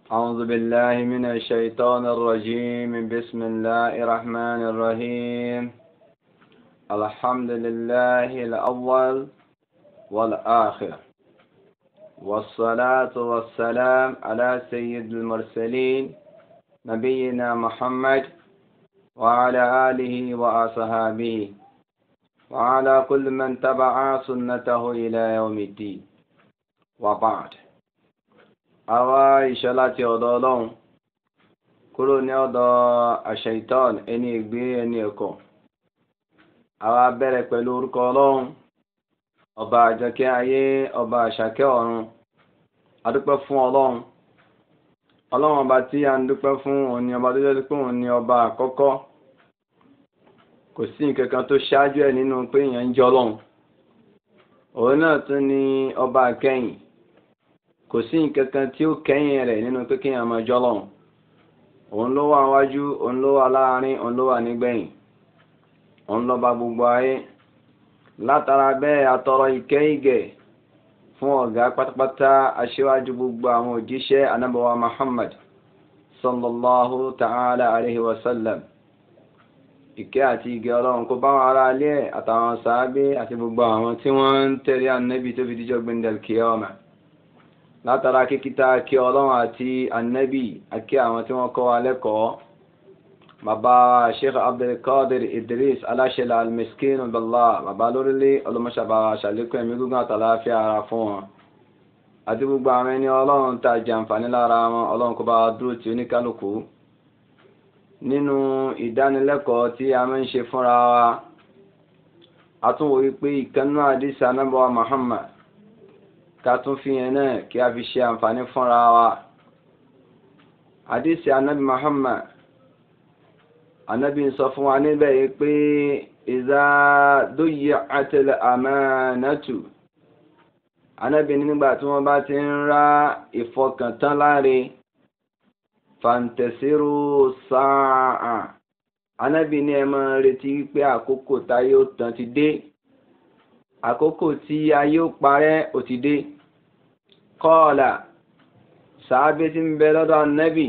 أعوذ بالله من الشيطان الرجيم بسم الله الرحمن الرحيم الحمد لله الأول والآخر والصلاة والسلام على سيد المرسلين نبينا محمد وعلى آله وأصحابه وعلى كل من تبع سنته إلى يوم الدين وبعد àwa ìṣọ́ láti ọ̀dọ̀ ọlọ́run kúrò ní ọ̀dọ̀ àṣẹ̀ìtọ́n ẹni ègbé ẹni ẹ̀kọ́ àwa bẹ̀rẹ̀ pẹ̀lú orúkọ ọlọ́run ọba àjọkẹ́ ayé ọba àṣàkẹ́ ọ̀run adúpẹ́ fún ọlọ́run ọlọ́run ọba tí a ń dúpẹ́ fún òun ni ọba tó jẹ́ pé òun ni ọba àkọ́kọ́ kò sí nǹkan kan tó ṣáájú ẹ̀ nínú pé èèyàn ń jẹ́ ọlọ́run òun náà tún ni ọba àkẹ́yìn kò sí nǹkan kan tí ó kẹ́yìn rẹ̀ nínú pé kí èèyàn máa jọ́ lọ́hùn òun ló wà wájú òun ló wà láàrin òun ló wà nígbẹ̀yìn òun ló bá gbogbo ayé látara bẹ́ẹ̀ atọrọ ìkẹ́ ìgẹ̀ fún ọ̀gá pátápátá aṣíwájú gbogbo àwọn òjíṣẹ́ anábọ̀wá Muhammad sallallahu ta'ala alayhi wa sallam ìkẹ́ àti ìgẹ̀ ọlọ́run kó bá wọn ará ilé àtàwọn sàábé àti gbogbo àwọn tí wọ́n ń tẹ̀lé ànábì tó fi díjọ́ gbẹ̀ndẹ̀l kíyámà látara kíkítà kí ọlọ́run àti annabi àkí àwọn tí wọ́n kọ́ wa lẹ́kọ̀ọ́ bàbá sheikh abdulkadir idris aláṣẹlẹ almiskin billah bàbá lórílẹ̀ ọlọ́mọṣàbà ṣàlékún ẹ̀mí gígùn àtàláfíà ara fún wọn àti gbogbo àwọn ẹni ọlọ́run tá jàǹfààní lára wọn ọlọ́run kó bá dúró tí oníkálukú nínú ìdánilẹ́kọ̀ọ́ tí a máa ń ṣe fúnra wa a tún wòye pé ìkànnú àdìsí anábọ́wá muhammad ká tún fi yẹn náà kí a fi ṣe àǹfààní fúnra wa àdìsí anabi muhammad anabi ń sọ fún wa níbẹ̀ yìí pé ìzá dóyè àtẹlẹ àmánátù anabi nígbà tí wọ́n bá ti ń ra ìfọkàntán láre fàǹtẹ̀sírù sáà anabi ní ẹ máa retí pé àkókò táyé ó tán ti dé àkókò tí ayé ó parẹ́ ó ti dé kọ́ọ̀là sàábé tí ń bẹ lọ́dọ̀ nẹ́bì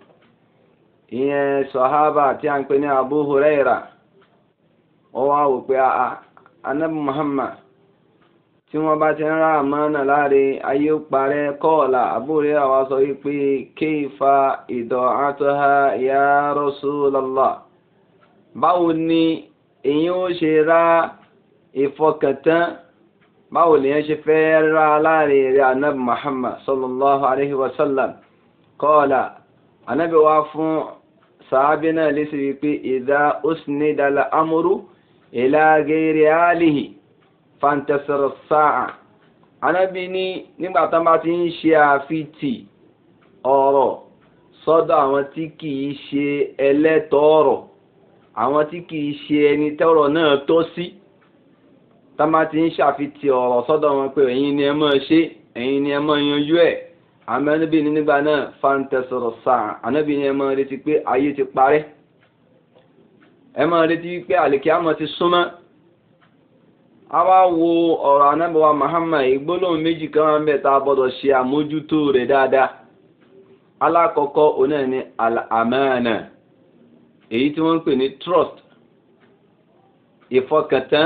ìyẹn sọ̀hábà tí a ń pè ní Abu Huraira ó wá wò pé anábì Muhammad tí wọ́n bá ti ń rá àmọ́nà láre ayé ó parẹ́ kọ́ọ̀là Abu Huraira wá sọ wípé kéfà ida'atuha ya Rasulallah báwo ni èyí ó ṣe rá ìfọkàntán báwo lèyàn ṣe fẹ́ rá láàrin rẹ̀ anábì muhammad sallallahu alaihi wasallam kọ́ọ̀lá anábì wá fún sàábí náà lè sí wípé ìdá usnidala amúrú ila ghairi alihi fantasar sáà anábì ní nígbà tán bá ti ń ṣe àfitì ọ̀rọ̀ sọ́dọ̀ àwọn tí kìí ṣe ẹlẹ́tọ̀ọ̀rọ̀ àwọn tí kìí ṣe ẹni tọ́rọ̀ náà tọ́ sí. Si tábà ti ń ṣàfitì ọ̀rọ̀ sọ́dọ̀ wọn pé ẹ̀yin ni ẹ máa ṣe ẹ̀yin ni ẹ máa yanjú ẹ̀ àmọ́ ẹnubí ní nígbà náà fáńtẹ́sọ̀rọ̀ sáà ànábì ni ẹ máa retí pé ayé ti parẹ́ ẹ máa retí pé àlèkè àmọ́ ti súnmọ́ a wá wo ọ̀rọ̀ anábọ̀wá Muhammad ìgbólóhùn méjì kan máa ń bẹ̀ tá a gbọ́dọ̀ ṣe àmójútó rẹ̀ dáadáa alákọ̀ọ́kọ́ òun náà ni àmánà èyí tí wọ́n ń pè ní trust ìfọkàntán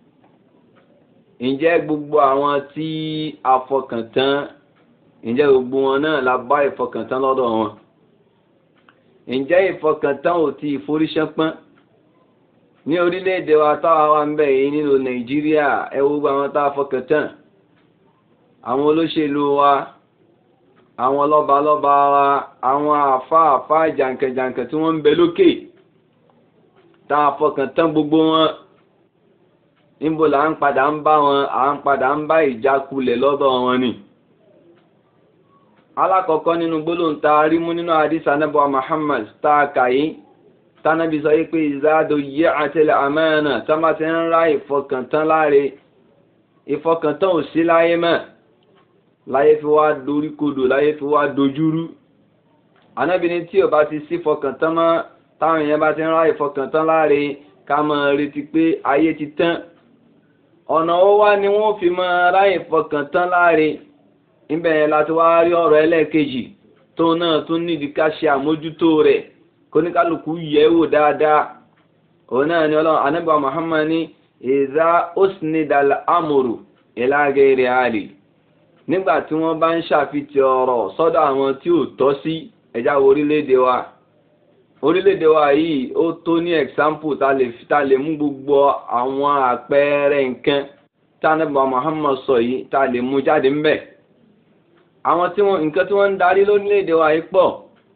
ǹjẹ́ gbogbo àwọn tí a fọkàntán ǹjẹ́ gbogbo wọn náà la bá ìfọkàntán lọ́dọ̀ wọn ǹjẹ́ ìfọkàntán ò ti ìforíṣánpọ́n ní orílẹ̀-èdè wa táwa wà ń bẹ̀ yìí nínú nàìjíríà ẹ wo gbogbo àwọn tá a fọkàntán àwọn olóṣèlú wa àwọn lọ́balọ́ba wa àwọn àfáàfá jàǹkànjàǹkàn tí wọ́n ń bẹ lókè tá a fọkàntán gbogbo wọn níbo là ń padà ń bá wọn à ń padà ń bá ìjákulẹ̀ lọ́dọ̀ wọn ni. alákọ̀ọ́kọ́ nínú gbólóhùn tá a rí mú nínú àdìsá anábọ̀ Muhammad tá a kà yí tánábì sọ yí pé ìzádò yẹ àtẹlẹ àmánà tá má ti ń ra ìfọkàntán láre ìfọkàntán ò sí láyé mọ́ láyé fi wá dorí kodò láyé fi wá dojúrú anábì ní tí ò bá ti sí ìfọkàntán mọ́ táwọn èèyàn bá ti ń ra ìfọkàntán láre ká máa retí pé ayé ti tán ọ̀nà ó wá ni wọ́n fi máa ráyè fọkàn tán láre níbẹ̀ yẹn láti wá rí ọ̀rọ̀ ẹlẹ́ẹ̀kejì tó náà tún nídìí ká ṣe àmójútó rẹ̀ kóníkálukú yẹ̀ wò dáadáa òun náà ni ọlọ́run anábà muhammad ní ìzá osnidal amuru ìlàgẹ̀rẹ̀ àlè nígbà tí wọ́n bá ń ṣàfihàn ọ̀rọ̀ sọ́dọ̀ àwọn tí ò tọ́ sí ẹ̀já orílẹ̀-èdè wa orílẹ̀-èdè wa yìí ó tó ní example ta lè ta lè mú gbogbo àwọn àpẹẹrẹ nǹkan tánàbà muhammad sọ yìí ta lè mú jáde ń bẹ̀ àwọn tí wọ́n nǹkan tí wọ́n ń darí lórílẹ̀-èdè wa yìí pọ̀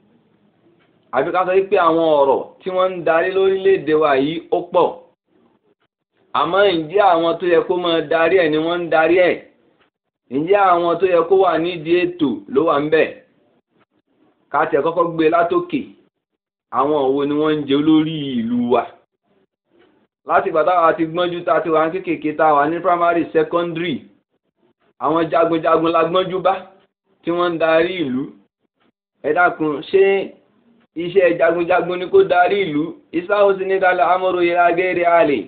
àbí ká sọ pé àwọn ọ̀rọ̀ tí wọ́n ń darí lórílẹ̀‐èdè wa yìí ó pọ̀ àmọ́ ǹjẹ́ àwọn tó yẹ kó máa darí ẹ̀ ni wọ́n ń darí ẹ̀ ǹjẹ́ àwọn tó yẹ kó wà nídìí ètò ló wà ń bẹ̀ ká tiẹ̀ kọ́kọ́ gbé látòkè àwọn òwò ni wọ́n ń jẹ olórí ìlú wa láti ìgbà táwa ti gbọ́njú tá a ti wà ní kékèké tá a wà ní primary secondary àwọn jagunjagun la gbọ́njú bá tí wọ́n ń darí ìlú ẹ dákun ṣé iṣẹ́ jagunjagun ni kó darí ìlú ìsáhùn sí ní dálẹ̀ amúrò yẹra gẹ́rẹ́ àlè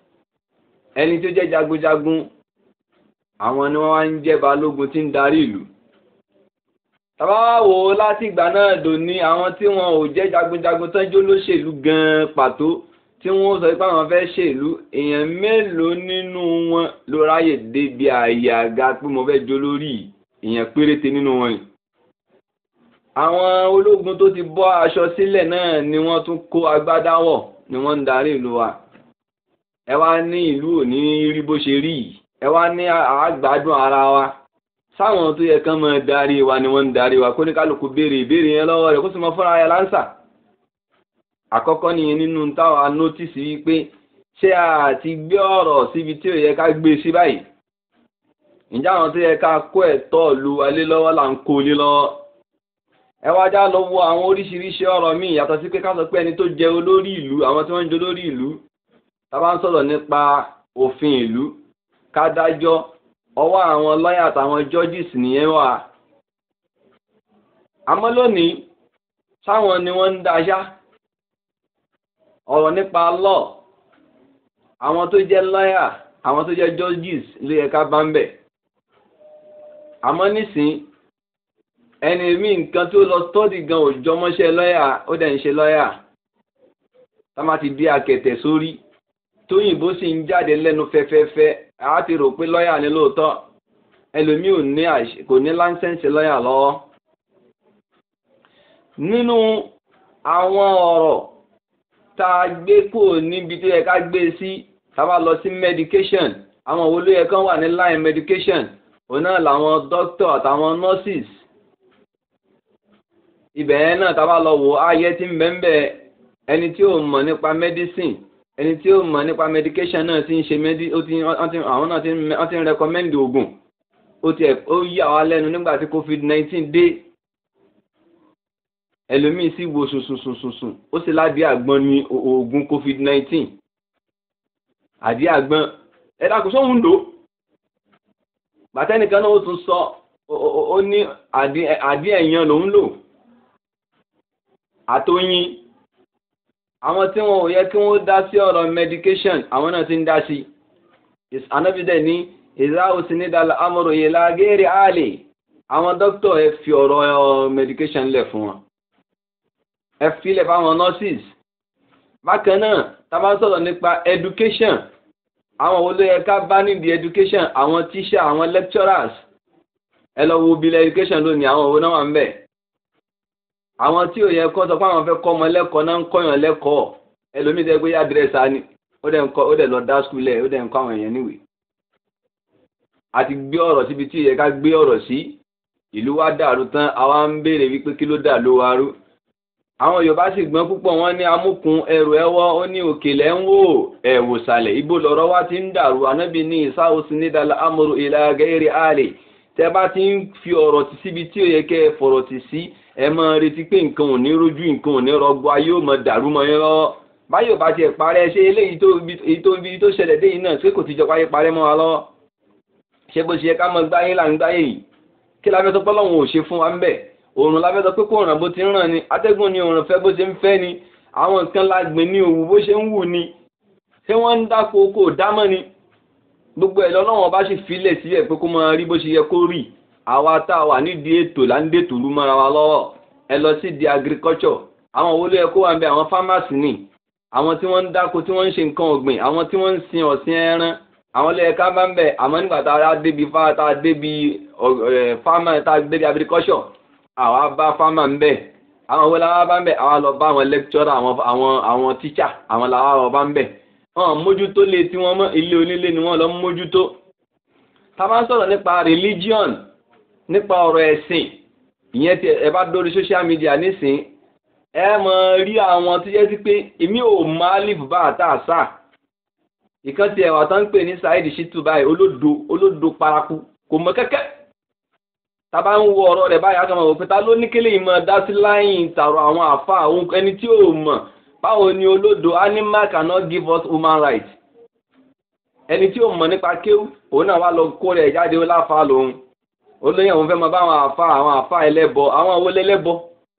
ẹni tó jẹ́ jagunjagun àwọn ni wọ́n wá ń jẹ́ balógun tí ń darí ìlú tàbá wò ó láti ìgbà náà dò ní àwọn tí wọn ò jẹ́ jagunjagun tán jó lóṣèlú gan-an pàtó tí wọ́n sọ pé àwọn fẹ́ ṣèlú èèyàn mélòó nínú wọn ló ráyè débi àyè àga pé mo fẹ́ jó lórí èèyàn péréte nínú wọn yìí àwọn ológun tó ti bọ́ aṣọ sílẹ̀ náà ni wọ́n tún kó agbádá wọ̀ ni wọ́n ń darí ìlú wa ẹ wá ní ìlú òní rí bó ṣe rí yìí ẹ wá ní àgbádùn ara wa sáwọn tó yẹ kán máa darí wa ni wọ́n ń darí wa kó ní kálukú béèrè ìbéèrè yẹn lọ́wọ́ rẹ̀ kó sì mọ fúnra ẹ̀ láǹsà àkọ́kọ́ nìyẹn nínú táwa nótìsì wípé ṣé a ti gbé ọ̀rọ̀ síbi tí ò yẹ ká gbé sí báyìí ǹjẹ́ àwọn tó yẹ ká kó ẹ̀tọ́ lu alé lọ́wọ́ là ń kó lé lọ́wọ́ ẹ wá já lọ wo àwọn oríṣiríṣi ọ̀rọ̀ míì yàtọ̀ sí pé ká sọ pé ẹni tó jẹ olórí ìlú àwọn tí wọ́n ń jẹ olórí ìlú tá bá ń sọ̀rọ̀ nípa òfin ìlú ká dájọ́ ọwọ́ àwọn lọ́yà àtàwọn judges nìyẹn wà. àmọ́ lónìí sáwọn ni wọ́n ń daṣá ọ̀rọ̀ nípa law àwọn tó jẹ́ lọ́yà àwọn tó jẹ́ judges ló yẹ ká bá ń bẹ̀. àmọ́ nísìnyí ẹni mi nǹkan tó lọ stọ́dì gan òjò mọ́ṣẹ́ lọ́yà ó dẹ̀ ń ṣe lọ́yà tá má ti dé akẹ̀tẹ̀ sórí tóyìnbó sì ń jáde lẹ́nu fẹ́fẹ́fẹ́ a ti rò pé lọ́yà ni lóòótọ́ ẹlòmíì ò ní kò ní láńsẹ̀ǹsì lọ́yà lọ́wọ́. nínú àwọn ọ̀rọ̀ tá a gbé kò níbi tó yẹ ká gbé sí tá a bá lọ sí medication àwọn wo ló yẹ kán wà ní line medication òun náà làwọn doctor àtàwọn nurses ibẹ̀ yẹn náà tá a bá lọ wò ayé tí ń bẹ́ẹ̀ ẹni tí ò mọ̀ nípa medicine ẹni tí ó mọ̀ nípa medication náà ti ń ṣe medi ó ti àwọn náà ti ń recommend oògùn ó ti ó yà wá lẹ́nu nígbà tí covid nineteen dé ẹlòmíì sì wo sùnsùnsùnsùn ó sì ládìí àgbọn ní oògùn covid nineteen àdìí àgbọn ẹ dákun sóhun lò bàtẹ́nìkan náà ó tún sọ ó ní àdìí ẹ̀yàn lòún lò àtọyìn àwọn tí wọn ò yẹ kí wọn dá sí ọ̀rọ̀ medication àwọn náà ti ń dá sí anábìdẹ ní ìzá òsì ní dàlá amọ̀rò yìí lágẹ́rẹ́ àlè àwọn dókítà ẹ fi ọ̀rọ̀ medication lẹ̀ fún wọn ẹ filẹ̀ fáwọn nurses bákan náà tá a bá ń sọ̀rọ̀ nípa education àwọn wo ló yẹ ká bá nídìí education àwọn teacher àwọn lecturers ẹ lọ wo bílẹ̀ education lónìí àwọn òwò náà wà ń bẹ̀ àwọn tí ò yẹ kọ́ sọ pé àwọn fẹ́ kọ́ ọmọ lẹ́kọ̀ọ́ náà ń kọ́yàn lẹ́kọ̀ọ́ ẹlòmíì tẹ́ pé yá dírẹ́sà ni ó dẹ̀ ń kọ́ ó dẹ̀ lọ dá skul ẹ̀ ó dẹ̀ ń kọ́ àwọn èèyàn níwèé. a ti gbé ọ̀rọ̀ síbi tí ìyẹ ká gbé ọ̀rọ̀ sí ìlú wa dàrú tán àwa ń béèrè wípé kí ló dà ló wa rú. àwọn yorùbá sì gbọ́n púpọ̀ wọ́n ní amúkun ẹrù ẹwọ́ ó ní òkèlè ń wò ẹ̀wò sàlẹ̀ ibo lọ̀rọ̀ wa ti ń dàrú anábì ní ìsáwòsí nídàlá amúrò ìlà gẹ́rẹ́ àlè tẹ́ bá ti ń fi ọ̀rọ̀ ti síbi tí ò yẹ kẹ́ ẹ fọ̀rọ̀ ti sí ẹ máa retí pé nǹkan ò ní rojú nǹkan ò ní rọgbọ ayé ò mọ dàrú mọ́ yín lọ́wọ́ báyọ̀ bá tiẹ̀ parẹ́ ṣé eléyìí tó ibi tó ṣẹlẹ̀ dé yìí náà ṣé kò ti jọ páyé parẹ́ mọ́ wa lọ́wọ́ ṣé bó ṣe yẹ ká mọ gbáyé là ń gbáyé yìí kí la fẹ́ sọ pé Ọlọ́run ò ṣe fún wa ń bẹ̀ òòrùn la fẹ́ sọ pé kó ràn bó ti ń ràn ni atẹ́gùn ni òòrùn fẹ́ bó ṣe ń fẹ́ ni àwọn nǹkan la gbìn ní òwú bó ṣe ń wù ni ṣé wọ́n ń dáko kò dámọ́ ni gbogbo ẹ̀ lọ́wọ́ bá sì filẹ̀ síbẹ̀ pé kó máa rí bó ṣe yẹ kó rí àwa tá a wà nídìí ètò là ń dètò lú mọ́ra wa lọ́wọ́ ẹ lọ sí di agriculture àwọn wo ló yẹ kó wà ń bẹ àwọn farmers ni àwọn tí wọ́n ń dáko tí wọ́n ń ṣe nǹkan ọ̀gbìn àwọn tí wọ́n ń sin ọ̀sìn ẹran àwọn ló yẹ ká bá ń bẹ àmọ́ nígbà tá a débi fa tá a débi farmer tá a débi agriculture àwa bá farmer ń bẹ àwọn wo làwa bá ń bẹ àwa lọ bá àwọn lecturer àwọn àwọn àwọn teacher àwọn làwa lọ bá ń bẹ wọn mójútó lé tí wọ́n mọ́ ilé onílé ni wọ́n lọ mójútó tá a máa ń sọ̀rọ̀ nípa religion nípa ọ̀rọ̀ ẹ̀sìn ìyẹn tí ẹ bá dórí social media nísìn ẹ mọ̀ rí àwọn tó yẹ sí pé èmi ò mọ alif bá àtà àṣà ìkan tí ẹwà tó ń pè ní Saheed Shittu báyìí olódo olódo paraku kò mọ kẹ́kẹ́ tábà ń wo ọ̀rọ̀ rẹ̀ báyìí akọ̀mọ̀ òpin ta ló ní kélé ìmọ̀ dá sí láyìn tààrọ̀ àwọn àfa àwọn ẹni tí ò mọ̀ báwo ni olódo animal cannot give us human rights ẹni tí ò mọ̀ nípa kéwù òun náà wá lọ kó rẹ̀ jáde ó láfa lòun olóyè òun fẹ́ mọ báwọn àfa àwọn àfa ẹlẹ́bọ àwọn owó lẹ́lẹ́bọ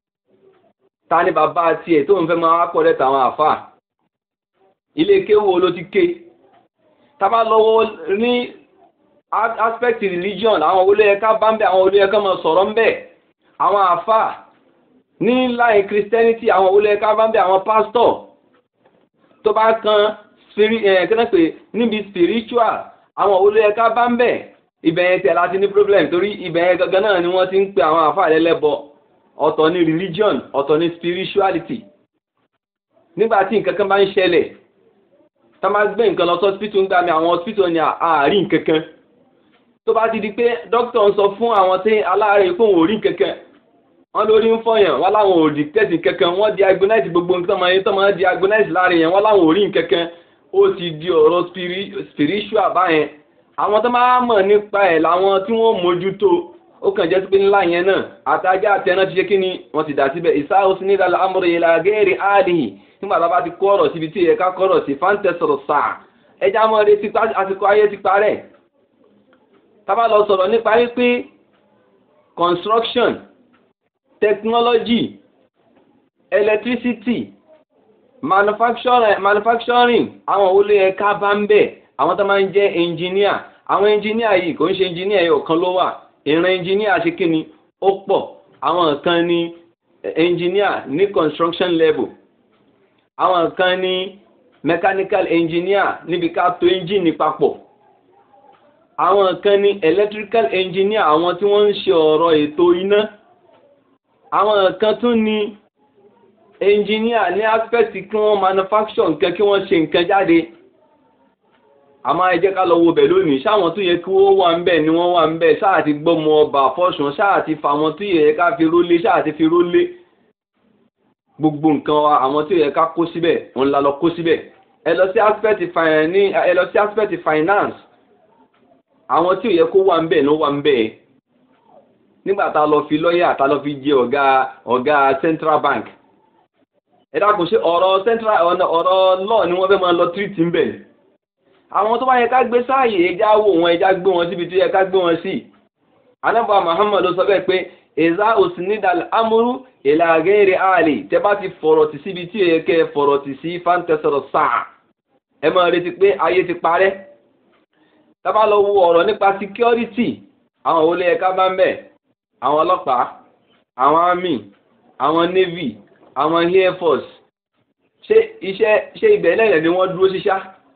ta ni bàbá tiẹ̀ tó ń fẹ́ máa wá pọ̀ lẹ́tà àwọn àfa ilé kéwù ló ti ké tábà lọ́wọ́ ní aspect religion àwọn olóyè ká bá ń bẹ àwọn olóyè ká máa sọ̀rọ̀ ń bẹ àwọn àfa ní láì christianity àwọn olóyè ká bá ń bẹ àwọn pastor tó bá kan spirit ẹ̀ kí náà pé níbi spiritual àwọn olóyè ká bá ń bẹ ibẹ̀ yẹn tẹ̀ láti ní problem torí ibẹ̀ yẹn gangan náà ni wọ́n ti ń pe àwọn àfa lẹ́lẹ́bọ ọ̀tọ̀ ní religion ọ̀tọ̀ ní spirituality nígbà tí nǹkan kan bá ń ṣẹlẹ̀ tá máa gbé nǹkan lọ sí hospital ń gbà mí àwọn hospital ní àárín nǹkan kan tó bá ti di pé doctor ń sọ fún àwọn tí aláàárẹ̀ pé òun ò rí nǹkan kan wọ́n lórí ń fọyàn wọ́n láwọn ò rí tẹ̀sí kankan wọ́n diagnose gbogbo nǹkan máa ń tọ́ máa diagnose láàrin yẹn wọ́n láwọn ò rí nǹkan kan ó ti di ọ̀rọ̀ spiritual báyẹn àwọn tó máa mọ̀ nípa ẹ̀ làwọn tí wọ́n mójútó ó kàn jẹ́ sí pé ńlá yẹn náà àtàjà àtẹná ti ṣe kí ni wọ́n ti dà síbẹ̀ ìsáhùn sí nílẹ̀ amúrò yìí lágẹ́rì áàdìhì nígbà tá a bá ti kó ọ̀rọ̀ síbi tí ìyẹn ká kọ́rọ̀ sí fáńtẹ̀ sọ̀rọ̀ sáà ẹja mọ́ retí àsìkò ayé ti parẹ́ tá a bá lọ sọ̀rọ̀ nípa wípé construction technology electricity manufacturing manufacturing àwọn olè ẹ̀ka bá ń bẹ̀ àwọn tó máa ń jẹ́ engineer àwọn engineer yìí kò ń ṣe engineer yìí ọ̀kan ló wà ìran engineer ṣe kí ni ó pọ̀ àwọn kan ní engineer ní construction level àwọn kan ní mechanical engineer níbi ká to engine papọ̀ àwọn kan ní electrical engineer àwọn tí wọ́n ń ṣe ọ̀rọ̀ ètò iná àwọn kan tún ní engineer ní aspect kí wọ́n manufacture nǹkan kí wọ́n ṣe nǹkan jáde àmọ́ ẹ jẹ́ ká lọ wo bẹ̀ lónìí ṣáwọn tó yẹ kí wọ́n wà ń bẹ̀ ni wọ́n wà ń bẹ̀ ṣáà ti gbọ́mọ ọba fọ́sùn ṣáà ti fa àwọn tó yẹ ká fi rólé ṣáà ti fi rólé gbogbo nǹkan wa àwọn tó yẹ ká kó síbẹ̀ òun la lọ kó síbẹ̀ ẹ lọ sí aspect ní ẹ lọ sí aspect finance àwọn tí ò yẹ kó wà ń bẹ̀ ló wà ń bẹ̀ nígbà tá a lọ fi lọ́ọ̀yà tá a lọ fi jẹ ọ̀gá ọ̀gá central bank ẹ dákun ṣe ọ̀rọ̀ central ọ̀rọ̀ law ni wọ́n fẹ́ máa lọ treat ń bẹ̀ àwọn tó bá yẹ ká gbé sáàyè ẹja wò wọn ẹja gbé wọn síbi tó yẹ ká gbé wọn sí anábà muhammad sọ bẹ́ẹ̀ pé ẹ̀zá òsínìdàl amúrú ìlàgẹ́rẹ́ àlè tẹ́ bá ti fọ̀rọ̀ tì síbi tí yẹ kẹ́ fọ̀rọ̀ tì sí fáńtẹ́sọ̀rọ̀ sáà ẹ máa retí pé ayé ti parẹ́ tábà lọ wo ọ̀rọ̀ nípa security àwọn olè ẹ̀ka bá ń bẹ̀ àwọn ọlọ́pàá àwọn army àwọn navy àwọn air force ṣé iṣẹ́ ṣé ibẹ̀ lẹ́yìn ni wọ́n dúró ṣíṣá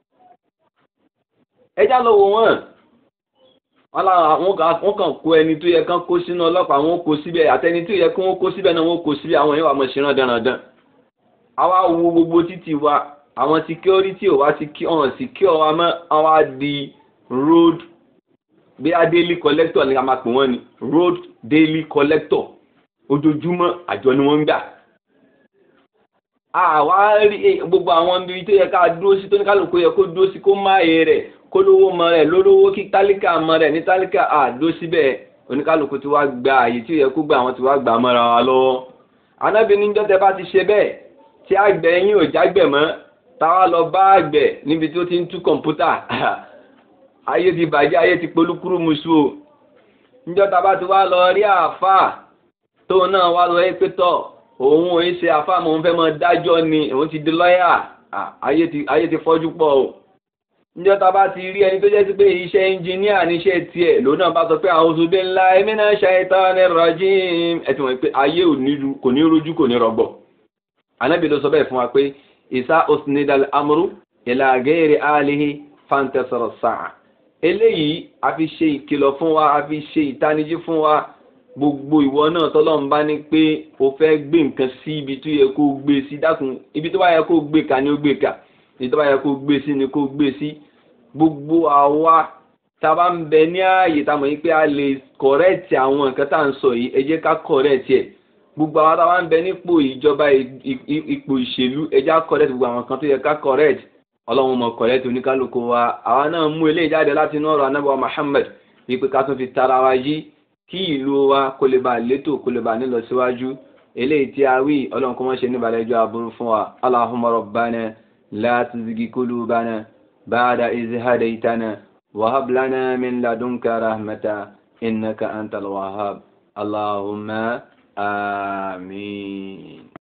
ẹjá lọ wò wọ́n wọn làwọn wọn kàn kó ẹni tó yẹ kán kó sínú ọlọ́pàá wọn kó síbẹ̀ àtẹni tó yẹ kí wọ́n kó síbẹ̀ náà wọ́n kó síbẹ̀ àwọn yẹn wà mọ̀ ṣe rán dandan àwa wo gbogbo títì wa àwọn security ò wá ọ̀hún secure wa mọ́ àwa di road bí a daily collector ni a máa pè wọ́n ni road daily collector ojoojúmọ́ àjọ ni wọ́n ń gbà àwa rí gbogbo àwọn ibi tó yẹ ká dúró sí tó ní kálukú yẹ kó dúró sí kó má yé rẹ̀ kó lówó mọ rẹ̀ lólówó kí tálíkà mọ rẹ̀ ní tálíkà àdó síbẹ̀ oníkálukú tí wàá gba àyè tí ó yẹ kó gba àwọn tí wàá gbà mọ́ra wa lọ́wọ́ anábì níjọ́ tẹ bá ti ṣe bẹ́ẹ̀ tí àgbẹ̀ yín ò jágbẹ̀ mọ́ táwa lọ bá àgbẹ̀ níbi tí ó ti ń tú kọ̀ǹpútà ayé ti bàjẹ́ ayé ti polúkúrú musu o níjọ́ tá a bá ti wá lọ rí àáfàá tóun náà wá lọ pé tọ̀ òun ò ń ṣe àfàmọ́ òun fẹ́ mọ dájọ́ ni òun ti di lọ́yà ayé ti ayé ti fọ́jú pọ̀ o níjọ́ tá a bá ti rí ẹni tó jẹ́ sí pé iṣẹ́ ẹnjìníà níṣẹ́ tiẹ̀ lòun náà bá sọ pé a'udhu billahi minash shaitanir rajim ẹ ti mọ̀ pé ayé kò ní rojú kò ní rọgbọ̀ anábì ló sọ bẹ́ẹ̀ fún wa pé isa usnidal amru ila ghairi alihi fantasara sa'a eléyìí a fi ṣe ìkìlọ̀ fún wa a fi ṣe ìtanijí fún wa gbogbo ìwọ náà tọ́lọ́run bá ní pé o fẹ́ gbé nǹkan sí ibi tó yẹ kó o gbé sí dákun ibi tó bá yẹ kó o gbé ka ni ó gbé ka ibi tó bá yẹ kó o gbé sí ni kó o gbé sí gbogbo àwa tá a bá ń bẹ ní ààyè tá a mọ̀ yín pé a lè kọ̀rẹ́ẹ̀tì àwọn nǹkan tá à ń sọ yìí ẹ jẹ́ ká kọ̀rẹ́ẹ̀tì ẹ̀ gbogbo àwọn tá a bá ń bẹ nípò ìjọba ipò ìṣèlú ẹ jẹ́ ká kọ̀rẹ́ẹ̀tì gbogbo àwọn kan tó yẹ ká kọ̀rẹ́ẹ̀tì ọlọ́run mọ̀ kọ̀rẹ́ẹ̀tì oníkálukú wa àwa náà mú eléyìí jáde láti inú ọ̀rọ̀ anábọ̀ Muhammad wípé ká tún fi tara wa yí kí ìlú wa kó lè ba létò kó lè ba nílọ síwájú eléyìí tí a wí ọlọ́run kó mọ́ ṣe níbalẹ̀ ẹjọ́ aburú fún wa Allahumma rabbana la tuzigi qulubana ba'da iz hadaytana wa hab lana min ladunka rahmata innaka antal wahhab Allahumma amin.